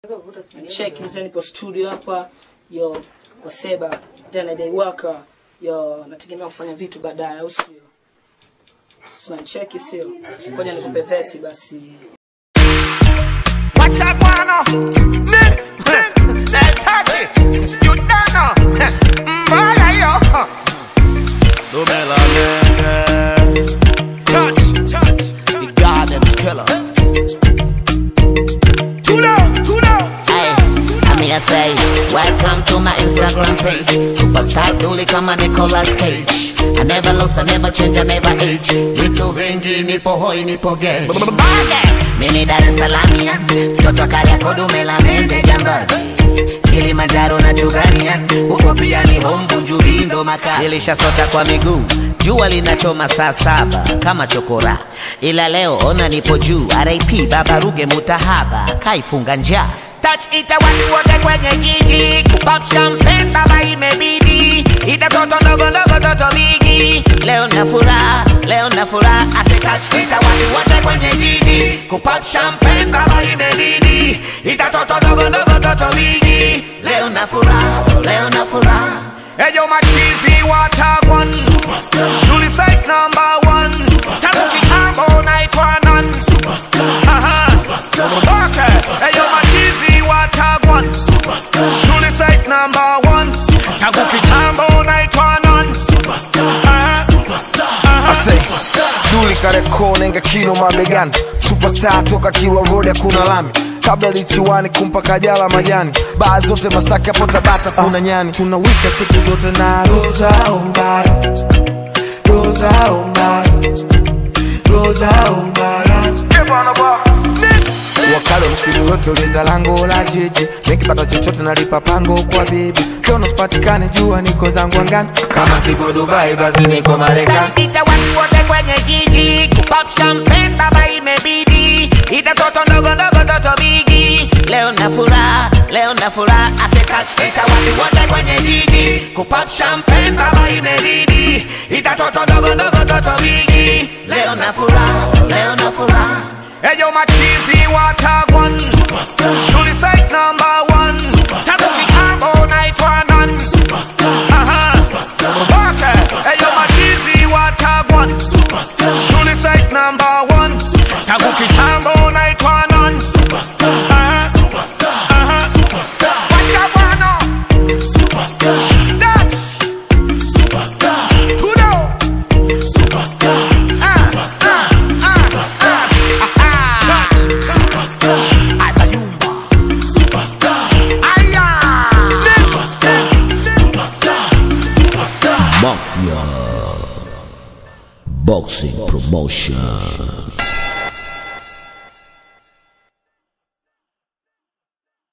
Check mzee, nipo studio hapa yo kwa Seba tena day worker yo, nategemea kufanya vitu baadaye, au sio? Sina cheki, sio? Ngoja nikupe vesi basi. Watch out, Guano. Nick, that touch it. You don't know. Mbaya yo. Numela nene, Touch, touch. the goddamn killer. Tudo, tudo. Hey, I mean I say, welcome to my Instagram page. Superstar duli kama Nicolas Cage. I never lose, I never change, I never age. Vitu vingi nipo hoi, nipo gay. Mimi Dar es Salaam ya, mtoto Kariakoo dume la mende jambazi. Kilimanjaro na Chugania, huko pia ni Hombu Njubindo makazi. Nilishasota kwa miguu, jua linachoma saa saba kama chokora, ila leo ona nipo juu. RIP Baba Ruge Mutahaba, kaifunga njaa Touch ita watu wote kwenye jiji kupop champagne baba imebidi ita toto ndogo ndogo toto bigi Leo na furaha, leo na furaha, ase touch ita watu wote kwenye jiji kupop champagne baba imebidi ita toto ndogo ndogo toto bigi Leo na furaha, leo na furaha. Eyo machizi watagwan Nuli size number one Tangu kitambo naitwa nan Aha. Okay. Eyo machizi watagwan Nuli size number one Tangu kitambo naitwa nan Aha. Aha. Ase, Duli Kariakoo nenga kino mabegani Superstar toka Kilwa Road hakuna lami kabla lichiwani kumpa kajala majani baa zote Masaki hapo Tabata kuna nyani tunawika siku zote na Roza Umbara Roza Umbara Roza Umbara wakalo msimu yote uliza lango la jiji nikipata chochote nalipa pango kwa bibi kiona sipatikane jua niko zangu angani kama siko Dubai basi niko Marekani Ita watu wote kwenye jiji kupop champagne baba imebidi ita toto ndogo ndogo toto bigi Leo na furaha, leo na furaha, ase touch ita watu wote kwenye jiji kupop champagne baba imebidi ita toto ndogo ndogo toto bigi Leo na furaha, leo na furaha. Eyo machizi watagwan Nuli size number one Tangu kitambo naitwa nan Aha. Okay. Eyo machizi watagwan Nuli size number one Tangu kitambo naitwa nan Aha. Aha. Wacha bwana. Dutch. Tudo. Ah, ah, ah, ah. Aha. Azayumba. Aya. Mafia Boxing Promotion.